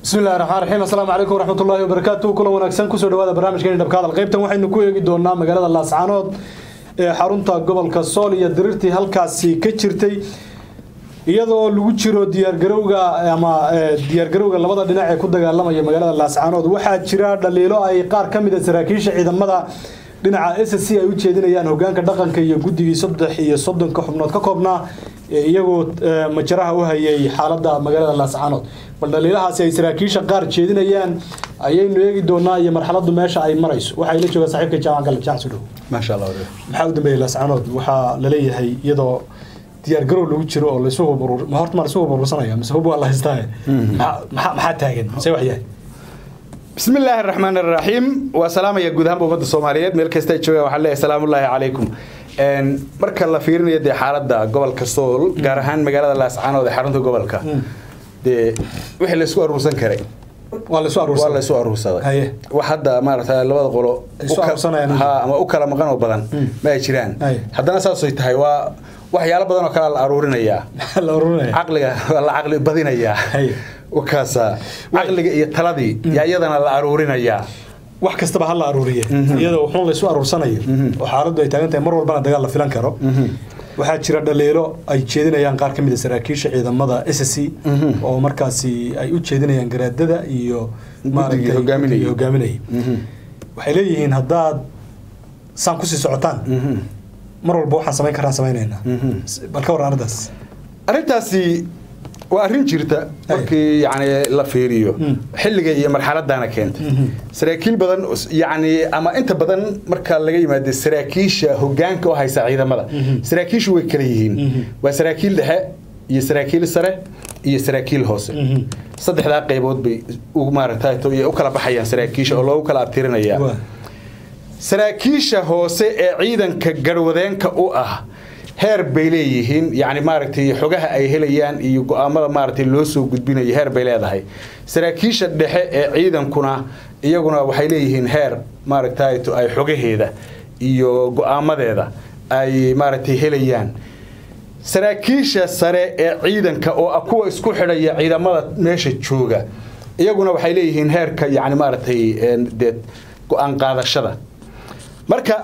bismi illahi raxmaan raxiim assalaamu calaykum waraxmatullaahi wabarakaatu kulan wanaagsan kusoo dhawaada barnaamijkeeni dhabka hadal qaybtan waxaynu ku eegi doonaa magaalada laascaanood ee xarunta gobolka sool iyo diriirtii halkaasi ka jirtay iyadoo lagu jiro diyaargarowga ama diyaargarowga labada dhinac ee ku dagaalamaya magaalada laascaanood waxaa jira dhaliilo ay qaar ka mid a saraakiisha ciidamada dhinaca s c ay u jeedinayaan hogaanka dhaqanka iyo guddigii saddex iyo soddonka xubnood ka koobnaa iyagoo majaraha u hayay xaalada magaalada laascaanood bal dhaliilahaasi ay saraakiisha qaar jeedinayaan ayaynu eegi doonaa iyo marxaladu meesha ay marayso waxaa ila jooga saaxiibka jaamac gal jaamac sudhow maasha allah maxaa u dambeeyay laascaanood waxaa laleeyahay iyadoo diyaargarow lagu jiro oo laysu huburur ma horta ma laysu huburursanaya mise hub waa la haystaa maxaa maxaa taagan mise wax yahay bismi illaahi araxmaan araxiim waa salaamaya guud ahaanba ummadda soomaaliyeed meel kasta ay joogaan waxaan leeyahay salaamullaahi calaykum marka la fiirinayo dee xaaladda gobolka sool gaar ahaan magaalada laascaanood ee xarunta gobolka dee wixii laysku aruursan karay waa laysu waa aruursan laysu aruursaday Haye. wax hadda maarata labada qolo Ay isu u ka- aruursanayaan. ha ama u kala maqan oo badan ma ay jiraan Haye. haddana saasay tahay waa waxyaalo badan oo kale la aruurinayaa maxaa la aruurinaya caqliga waa la caqli badinayaa Haye. wakaasa caqliga iyo taladii yaa iyadana la aruurinayaa wax kastaba ha la aruuriye iyadoo wuxuun laysu aruursanayo oo xaaladdu ay taagan tahay mar walbana dagaal la filan karo waxaa jira dhaliilo ay jeedinayaan qaar ka mid a saraakiisha ciidamada s c oo markaasi ay u jeedinayaan garaadada iyo maaragtay hogaaminayay. guddigii hogaaminayay waxay leeyihiin haddaad saan kusii socotaan mar walba waxaan samayn karaan samaynaynaa bal ka warran arrintaas arrintaasi waa arrin jirta markii yani la fiiriyo xilliga iyo marxaladana keentay saraakiil badan yani ama inta badan marka laga yimaado saraakiisha hogaanka u haysa ciidamada saraakiishu way kala yihiin waa saraakiil dhexe iyo saraakiil sare iyo saraakiil hoose saddexdaa qaybood bay u maaragtay u kala baxayaan saraakiisha oo loogu kala abtirinaya Waa. saraakiisha hoose ee ciidanka garwadeenka u ah heer bay leeyihiin yani maaragtay xogaha ay helayaan iyo go-aamada maaragtay loo soo gudbinayo heer bay leedahay saraakiisha dhexe ee ciidankuna iyaguna waxay leeyihiin heer maaragtay ay xogaheeda iyo go-aamadeeda ay maaragtay helayaan saraakiisha sare ee ciidanka oo ah kuwa isku xidhaya ciidamada meesha jooga iyaguna waxay leeyihiin heerka yani maaragtay een, dee go-aan qaadashada marka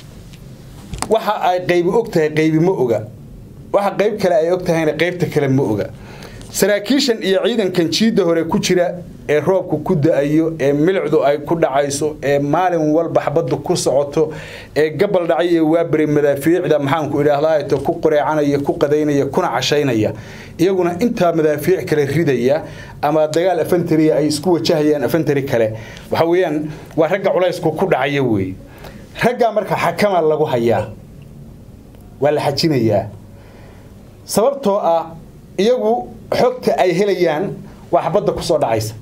waxa ay qaybi og tahay qaybi ma oga waxa qayb kale ay og tahayna qaybta kale ma oga saraakiishan iyo ciidankan jiidda hore ku jira ee roobku ku da-ayo ee milicdu ay ku dhacayso ee maalin walba xabaddu ku socoto ee gabal dhacay ee waabari madaafiicda maxaanku idhaahdaa ku qureecanaya ku qadaynaya kuna cashaynaya iyaguna intaa madaafiic kale ridaya ama dagaal afantariya ay isku wajahayaan afantari kale waxa weeyaan waa ragga culaysku ku dhacaya weeye raggaa marka xakama lagu hayaa waa la xajinayaa sababtoo ah iyagu xogta ay helayaan waa xabadda ku soo dhacaysa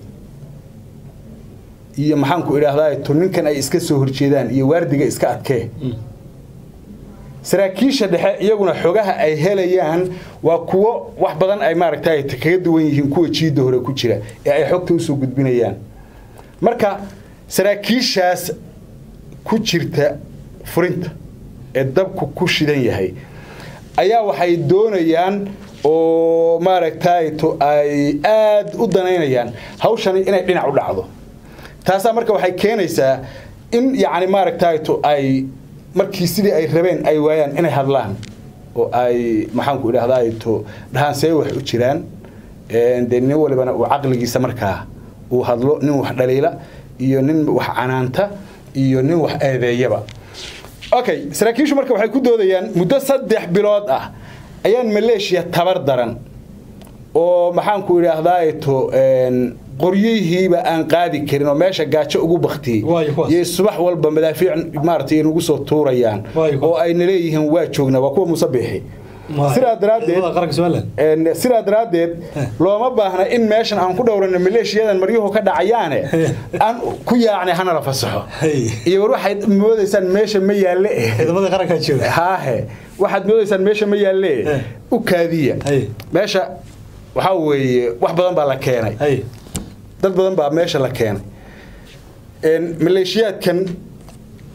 iyo maxaanku idhaahdaa to ninkan ay iska soo horjeedaan iyo waardiga iska adkee saraakiisha dhexe iyaguna xogaha ay helayaan waa kuwo wax badan ay maaragtay kaga duwan yihiin kuwa jiidda hore ku jira ee ay xogta usoo gudbinayaan marka saraakiishaas ku jirta furinta ee dabku ku shidan yahay ayaa waxay doonayaan oo maaragtay to ay aad u danaynayaan hawshani inay dhinac u dhacdo taasaa marka waxay keenaysaa in yacni maaragtay to ay markii sidii ay rabeen ay waayaan inay hadlaan oo ay maxaanku idhahdaa to dhahaan see wax u jiraan Een, dee nin walibana uu caqligiisa markaa uu hadlo nin wax dhaliila iyo nin wax canaanta iyo nin wax eedeeyaba okay saraakiishu marka waxay ku doodayaan muddo saddex bilood ah ayaan maleeshiya tabar daran oo maxaanku idhaahdaa to een, qoryihiiba aan qaadi karin oo meesha gaajo ugu baktiyey Waayo kuwaas. iyo subax walba madaafiic maaragtay inagu soo tuurayaan Waayo kuwaas. oo ayna leeyihiin waa joognaa waa kuwa musabixi Waayo. sidaa daraaddeed Ciidamada qaranka Somaliland. Een, sidaa daraaddeed looma baahna in meeshan aan ku dhowrano maleeshiyadan maryuhu ka dhacayaane aan ku yaacnay hana la fasaxo Hey. iyo war waxaad moodaysaan meesha ma yaalle eh ciidamada qarankaa jooga haahe waxaad moodaysaan meesha ma yaalle eh Eh. u kaadiya Hey. meesha waxaa weeye wax badan baa la keenay hay dad badan baa meesha la keenay Een, maleeshiyaadkan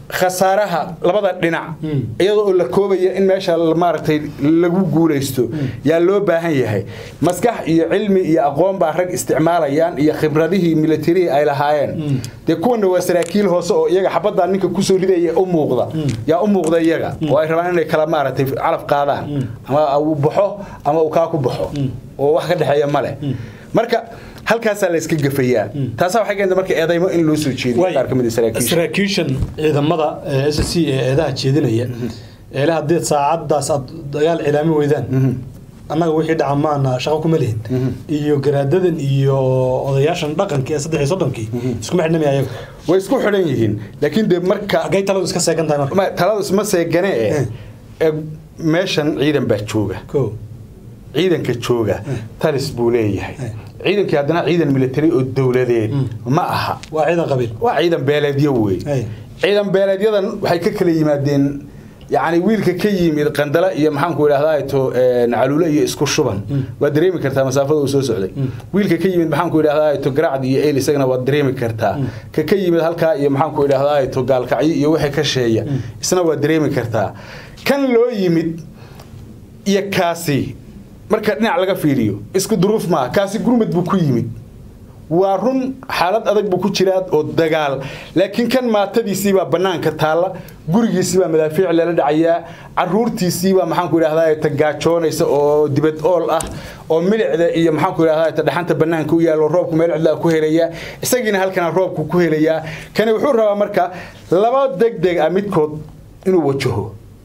khasaaraha labada dhinac iyadoo oo la koobaya in meesha maaragtay lagu guulaysto yaa loo baahan yahay maskax iyo cilmi iyo aqoon baa rag isticmaalayaan iyo khibradihii milatarihii ay lahaayeen dee kuwana waa saraakiil hoose oo iyaga xabaddaa ninka kusoo ridaya u muuqda yaa u muuqda iyaga oo ay rabaan inay kala maaragtay calaf qaadaan ama uu baxo ama uu kaa ku baxo oo wax ka dhexeeya male marka halkaasaa la iska gafayaa taasaa waxay keenta marka eedaymo in loo soo jeediyo qaar ka mid ah saraakiisha saraakiishan ciidamada s c ee eedaha jeedinaya eele haddii saacadaas aad dagaal cilaamin weydaan annaga wixii dhaca maana shaqo kuma lihin iyo garaadadan iyo odayaashan dhaqanka ee saddex iyo soddonkii iskuma xidhnamaya ayaga way isku xidhan yihiin laakiin dee marka haggay taladu iska seegan tahay marka ma- taladu isma seegane eh ee meeshan ciidan baa jooga ko ciidanka jooga talis buu leeyahay ciidankii haddana ciidan military oo dowladeed ma aha waa ciidan qabiil waa ciidan beeleedyo wey Ay. ciidan beeleedyadan waxay ka kala yimaadeen yacni wiilka ka yimid qandala iyo maxaanku idhahdaa to caluule iyo isku shuban waad dareemi kartaa masaafada uu soo socday wiilka ka yimid maxaanku idhahdaa to garacd iyo el isagana waad dareemi kartaa ka ka yimid halkaa iyo maxaanku idhahdaa to gaalkacyo iyo wixii ka sheeya isna waad dareemi kartaa kan loo yimid iyo kaasi marka dhinac laga fiiriyo isku duruuf maaha kaasi gurmad buu ku yimid waa run xaalad adag buu ku jiraa oo dagaal laakiin kan maatadiisiibaa bannaanka taalla gurigiisiibaa madaafiic lala dhacayaa caruurtiisiibaa maxaanku idhahdaa tagaajoonaysa oo dibad ool ah oo milicda iyo maxaanku idhahdaa dhaxanta bannaanka u yaallo roobku meel cidlaa ku helayaa isagiina halkana roobku ku helayaa kani wuxuu rabaa marka laba degdeg ah midkood inuu wajaho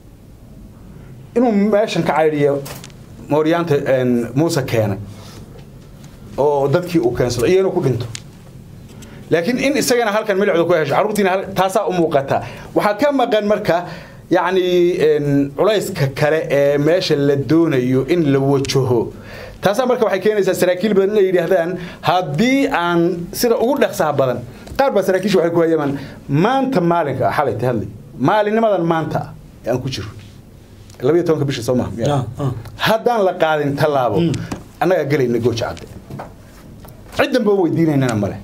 inuu meeshan ka caydhiyo mooryaanta muuse keenay oo dadkii uu keensado iyo inuu ku dhinto laakiin in isagana halkan milicdu ku hesho carruurtiina hal- taasaa u muuqata waxaa ka maqan marka yacni culayska kale ee meesha la doonayo in la wajaho taasaa marka waxay keenaysaa saraakiil badan inay yidhaahdaan haddii aan sida ugu dhaqsaha badan qaar baa saraakiisha waxay ku hayamaan maanta maalinka ah xalay tahadlay maalinnimadan maanta ah ee aan ku jiro labayo tobanka bisha soo maha Ah, ah. haddaan la qaadin tallaabo annagaa gelayna gooja cadde ciddan baan weydiinaynana male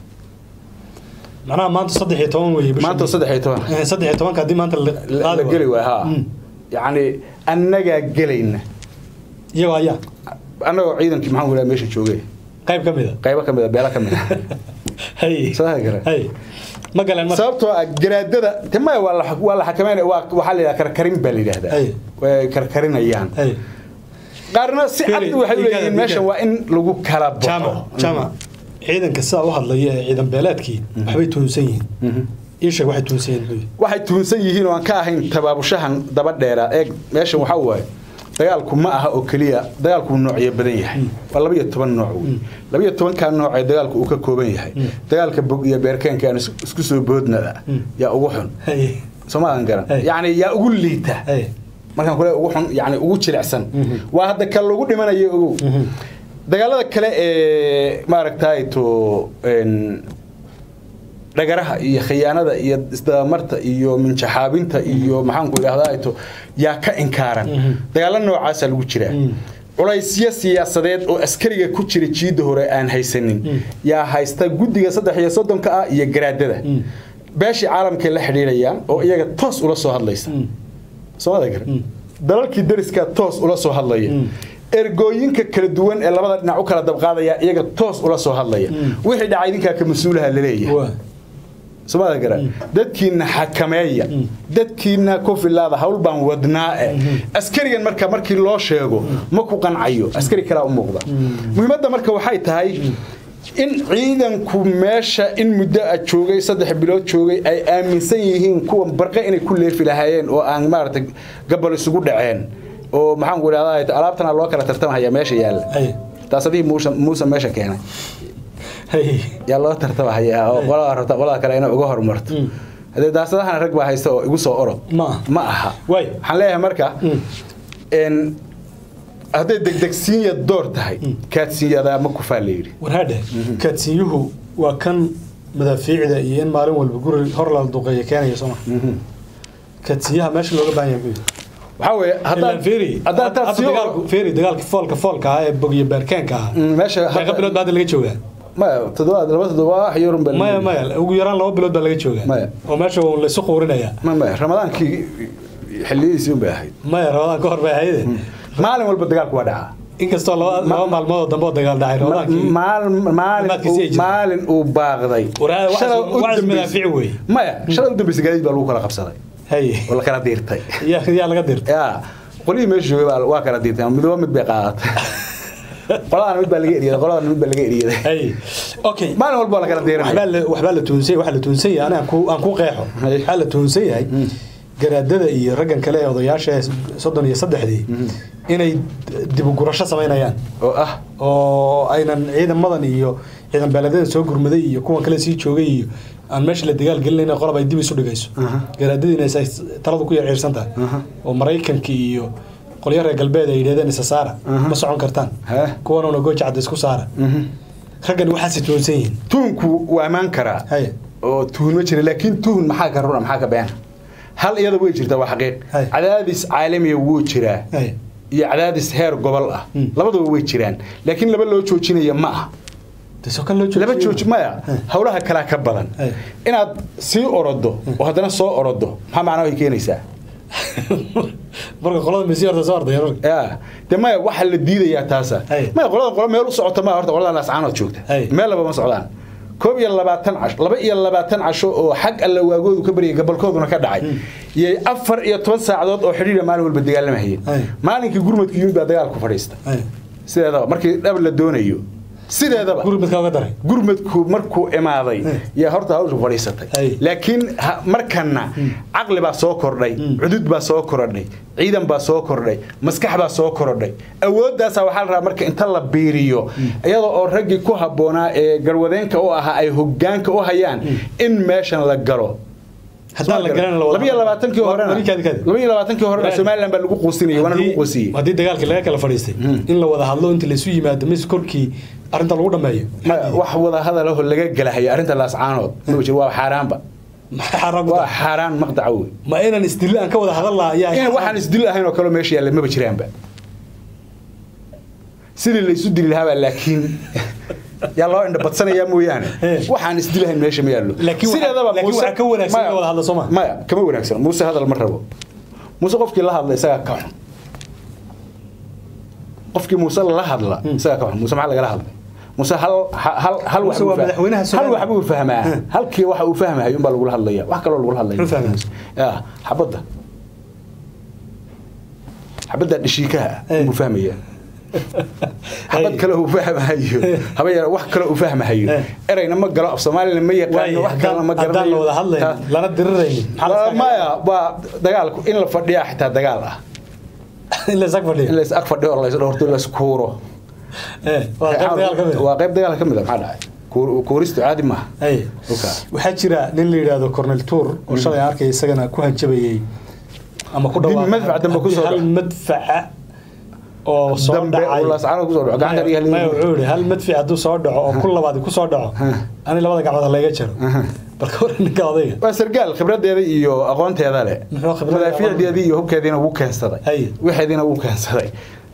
macnaha maanta saddex iyo toban weeye bisha maanta saddex iyo toban Eh, saddex iyo tobanka haddii maanta la la qaadi geli waayo. waay ha Mm. yacni annagaa gelayna iyagoo ayaa annagoo ciidankii maxaan ku meesha joogay qayb ka mid a qaybo ka mid a beelo ka mid a hay Soo hagi kara. hay ma galeen marka sababtoo ah garaadada te maya waa la waa la xakameynaya waa waxaa la yidhaha karkarin baa la yidhahdaa Ay. way karkarinayaan hay qaarna si cad Fili, waxay u dhiigada, leeyihiin meeshan dhiigada. waa in lagu kala jama baxo jama ciidanka sidaa u hadlaya ee ciidan beeleedkii waxbay tuunsan yihiin ii sheeg waxay tuunsan yihiin muxuu yihi? waxay tuunsan yihiin oo aan ka ahayn tabaabushahan daba dheera eeg meeshan waxaa waaye dagaalku ma aha oo keliya dagaalku wuu noocyo badan yahay waa laba iyo toban nooc wey laba iyo tobankaa nooc ee dagaalku uu ka kooban yahay dagaalka bog iyo beerkeenka aan is- isku soo boodnada yaa ugu xun hay soomaadan garan Hey. yacni yaa ugu liita hay markaan kule ugu xun yani ugu jilicsan waa hadda kan lagu dhimanayo ogow dagaalada kale ee maaragtay to een, dhagaraha iyo khiyaanada iyo isdabamarta iyo minjaxaabinta iyo maxaanku idhahdaa to yaa ka inkaaran dagaalo noocaasaa lagu jiraa culaysyo siyaasadeed oo askariga ku jira jiidda hore aan haysanin yaa haysta guddiga saddex iyo soddonka ah iyo garaadada beeshii caalamkay la xidhiidhayaan oo iyaga toos ula soo hadlaysa soomada gar dalalkii dariskaa toos ula soo hadlaya ergooyinka kala duwan ee labada dhinac u kala dabqaadaya iyaga toos ula soo hadlaya wixii dhacay idinkaa ka mas-uulaha laleeyahay waa soomada gara dadkiina xakameeya dadkiina ku filaada hawl baan wadnaa eh askarigan marka markii loo sheego ma ku qancayo askari kalaa u muuqda muhiimadda marka waxay tahay in ciidanku meesha in muddo a joogay saddex bilood joogay ay aaminsan yihiin kuwa barqe inay ku leefi lahaayeen oo aan maaragtay gabal isugu dhaceen oo maxaanku idhahdaa alaabtana loo kala tartamahaya meesha yaalla hay taas adii muusa muusa meesha keenay hay yaa loo tartamahaya oo qolada rabta qolada kale inay uga horumarto hadee daasadahana rag baa haysta oo igu soo orod Ma aha. ma aha Waay. waxaan leeyahay marka n hadday degdegsiinya door tahay kaadsiinyadaa ma kufaa la yidhi warhaadhe kaadsiinyuhu waa kan madaafiicda iyo in maalin walba guri hor la duqeeya keenaya sooma kaadsiinyaha meesha looga baahan yahay muxuu yihi? waxaa weeye ilaan haddaan feri haddaan taas hadda dagaalku feri dagaalka foolka foolka ah ee bog iyo beerkeenka ah Mm, meesha meeqa bilood baa hadda laga joogaa maya toddobaad laba toddoba wax yarun baa maya maya ugu yaraan laba bilood baa laga joogaa Maya. oo meesha uu laysu quurinaya maya maya ramadaankii xilliyihiisii un bay ahayd maya ramadaan ka hor bay ahayde maalin walba dagaalku waa dhacaa inkastoo laba laba maalmood oo dambe oo dagaal dhacay ramadaankii maalin maalin Dhammaadkiisii ay uu- jirtay. maalin uu baaqday Waraa- wax- Shalay u wax dambeysay- madaafiic weeye. maya shalay u dambeysay gaadiid baa lagu kala qabsaday haye oo la kala diirtay yaa yaa laga dirtay ya qolihii meesha joogay baa- waa kala diirtay midba mid bay qaadatay qoladana mid baa laga eriyaday qoladana mid baa laga eriyaday haye okay maalin walba waa la kala diiranaya waxbaa la waxbaa la tuunsay waxaa la tuunsan yahay aniga aan ku aan ku qeexo Haye. waxaa la tuunsan yahay garaadada iyo raggan kale ee odayaasha ee soddon iyo saddexdii inay dib u gurasho samaynayaan oo ah oo aynan ciidamadan iyo ciidan beeleedadan soo gurmaday iyo kuwan kale sii joogay iyo aan meesha la dagaal gelinayn qolob ay dib isu dhigayso Aha. garaadadiina ay taladu ku yarciirsan tahay Aha. oo maraykanka iyo qolyo reer galbeed ay yidhahdeen isa saara Aha. ma socon kartaan Hee. kuwanuna gooja cadda isku saara mhm. raggan waxaasi tuunsan yihiin tuhunku waa ammaan karaa haye oo tuhun ma jira laakiin tuhun maxaa ka runa maxaa ka beena hal iyada way jirtaa waa xaqiiq Hay. cadaadis caalamiya wuu jiraa haye iyo cadaadis heer gobol ah Mm. labaduba way jiraan laakiin laba loo joojinaya ma ah tasoo kan loo laba joojiyo. jooji maya Hey. howlaha kalaa ka badan Hey. inaad sii orodo oo haddana soo orodo maxaa macnaa way keenaysaa marka qolada misi horta soo ordaya rarka ya de maya waxaa la diidayaa taasa Hey. maya qolada qolo meel u socota ma horta qolada laascaanood joogta Hey. meel laba ma socdaan koob iyo labaatan casho laba iyo labaatan casho oo xag alla waagoodu ka baryay gabolkooduna ka dhacay iyo afar iyo toban saacadood oo xidhiidha maalin walba dagaalamahayeen Hey. maalinkii gurmadku yimid baa dagaalku fadhiista haye sideedaba markii dhab la doonayo sideedaba guri midkaa uga daray gurmadku markuu imaaday Hey. yaa horta hawshu fadhiisatay Hey. laakiin ha- markana caqli baa soo kordhay Mm. cudud baa soo korodhay ciidan baa soo kordhay maskax baa soo korodhay awoodaasaa waxaa la rabaa marka inta la biiriyo iyadoo oo raggii ku habboonaa ee garwadeenka u ahaa ay hogaanka u hayaan in meeshan la galo haddaan la garan laba iyo labaatankii horena laba iyo labaatankii horena somaliland baa lagu quusinayay waana lagu quusiyey haddii dagaalkii laga kala fadhiistay in la wada hadlo inta laysu yimaado mis korkii arrinta lagu dhameeyo Ma- wax wada hadalaho laga galahayo arrinta laascaanood ma jiro waa xaaraanba maxay xaaraan ku waa tahay xaaraan maqdaca wey ma inaan isdillo aan ka wada hadal lahaa ayaa in waxaan isdil ahayn oo kale meesha yaalla maba jiraanba sidii laysu dili lahaabaa laakiin yaa loo indha badsanayaa mooyaane Eh. waxaan isdil ahayn meesha ma yaallo Laakiin waxa- Sideedaba laakiin Muuse- waxaa ka wanaagsan in maya- la wada hadlo, soo ma? maya kama wanaagsan muuse hadal ma rabo muuse qofkii la hadla isagaa ka xun qofkii muuse la hadla isagaa ka xun muuse maxaa lagala hadlay muuse hal hal hal wax Muuse waa buu fah- madaxweynaha hal Soomaaliya. wax buu fahmaa halkii waxa uu fahmahay unbaa lagula hadlaya wax kaloo lagula hadlaya Muxuu fahmaa? ya xabadda xabadda dhishiikaha Eh. buu fahmaya xabad kale uu fahmahayo haba yar wax kale uu fahmahayo Eh. erayna ma galo af soomaalina ma yaqaano waaye wax kalena ma haddaan garanayo la wada hadlayn Ta- lana diriraynin maxaa la Waa- iska- maya waa dagaalku in la fadhiyaa xitaa dagaal ah in la isag in fadhiyo la is ag fadhiyo oo la is dhowrto la is kuuro Eh, waa qayb dagaal ka mid ah. waa qayb dagaal ka mid a maxaa dhacay Kuur- kuuristu caadi maaha Haye. Okay. waxaa jira nin la yidhaahdo cornel tour oo shalay aan arkay isagana ku hanjabayey ama ku Haddii dhawaaqay madfac dambe ku soo hal dhaco. madfaca oo soo dambe dhacay uu laascaanood kusoo dhaco gacanta Maya- dhiga maya wuxuu yidhi hal madfic hadduu soo dhaco oo ku labaad ku soo dhaco ani labada gacmood ha layga jaro balka hore ninka odayga waa sargaal khibradeeda iyo aqoonteeda leh Muxuu khibrad iyo madaafiicdeedii iyo hubkeediina wuu keensaday Haye. wixeediina wuu keensaday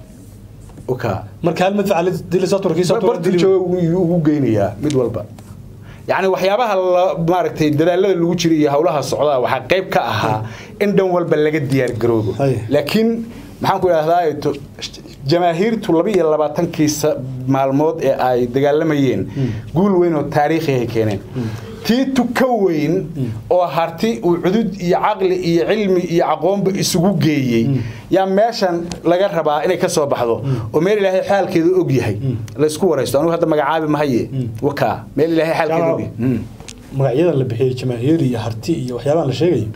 uka marka hal madfac dili soo turkii soo bartu jooga wuu ugu geynayaa mid walba yacni waxyaabaha la maaragtay dadaalada lagu jiray iyo howlaha socdaa waxaa qayb ka ahaa in dhan walba laga diyaar garoobo Haye. laakiin maxaan ku idhahdaa to- jamaahiirtu laba iyo labaatankii sa- maalmood ee ay dagaalamayeen guul weyn oo taariikhi ay keeneen tii tuka weyn oo harti uu cudud iyo caqli iyo cilmi iyo aqoonba isugu geeyey yaa meeshan laga rabaa inay ka soo baxdo oo meel ilaahay xaalkeedu og yahay la isku waraysto anugu hadda magacaabi mahaye wakaa meel ilaahay xaalkeedu og yahay Mm. magacyadan la bixiyey jamaahiir iyo harti iyo waxyaabahan la sheegayo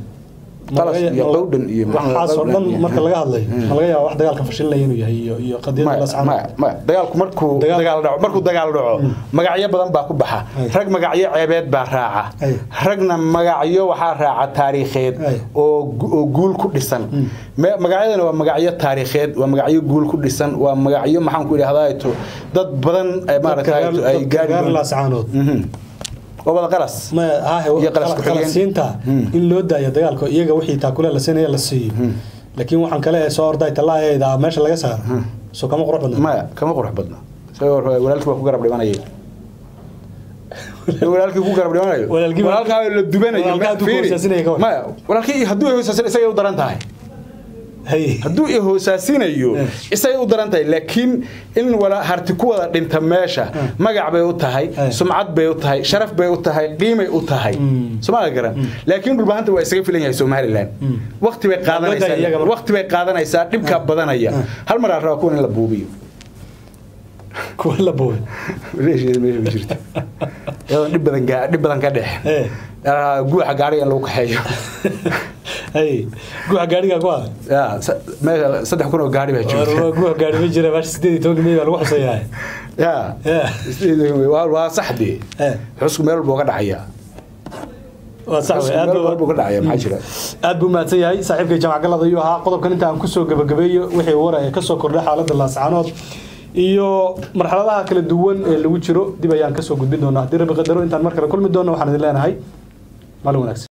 qalas iyo qowdhan iyo waxaasoo dhan marka laga hadlayo ma laga yaaba wax dagaalka fashilnaya inuu yahay iyo iyo qadiyada maya lascaan maya maya dagaalku markuu Dagaal- dagaal dhaco markuu dagaal dhaco magacyo badan baa ku baxa Ay. rag magacyo ceebeed baa raaca Ay. ragna magacyo waxaa raaca taariikheed Ay. oo gu- oo guul ku dhisan Me- magacyadana waa magacyo taariikheed waa magacyo guul ku dhisan waa magacyo maxaan ku idhahdaa to dad badan eh, maaragtay ay gaari gaar doonaan. laascaanood Mhm. waa wada qalas ma hahe Iyo qalas ku xigeen. qalasiinta Hmm. in loo daayo dagaalka iyaga wixii taakule la siinaya la siiyo laakiin waxaan kale ee soo orday talaayada meesha laga saaro soo kama qurux badna maya kama qurux badna isagoo walaalkii baa ku garab dhimanaya walaalkii ku garab dhimanayo Walaalkii- walaalkaa la dubanayo walaalkaa hadduu ku fiiri. hoosaasinaya ka war. maya walaalkii hadduu hoosaasin isagay u daran tahay hay hadduu i hoosaasinayo Eh. isagay u daran tahay laakiin in wala harti ku wada dhinta meesha magac bay u tahay Eh. sumcad bay u tahay sharaf bay u tahay qiimay u tahay Mm. somaali garan laakiin dhulbahanta waa isaga filan yahay somalilan waqti bay Dowladda iyaga qaadanaysaa marka. waqti bay qaadanaysaa dhibkaa badanaya hal mar aan rabaa kuwan in la buubiyo kuwa la booy meesha meesha ma jirto iyadoon dhib badan gaa- dhib badan ka dhex Eh. Ah, guuxa gaariga in lagu kaxeeyo hay guuxa gaadhiga ku ah Ya, sa- meesha saddex kun oo gaari baa joogta guuxa gaadhi ma jira baash sideed iyo tobanka mey baa lagu xusayaa ya Yeah. waa waa saxdii Eh. xusku meel walba ka dhacaya waa sax wey aad meel buu- walba ka dhacaya maxaa jira aad buu mahadsan yahay saaxiibkay jaamac galad ayuu ahaa qodobkan inta aan kusoo gabagabeeyo wixii war ee kasoo kordhay xaaladda laascaanood iyo marxaladaha kala duwan ee lagu jiro dib ayaan kasoo gudbin doonaa haddii rabbi qadaro intaan mar kale kulmi doono waxaan idin leenahay maalin wanaagsan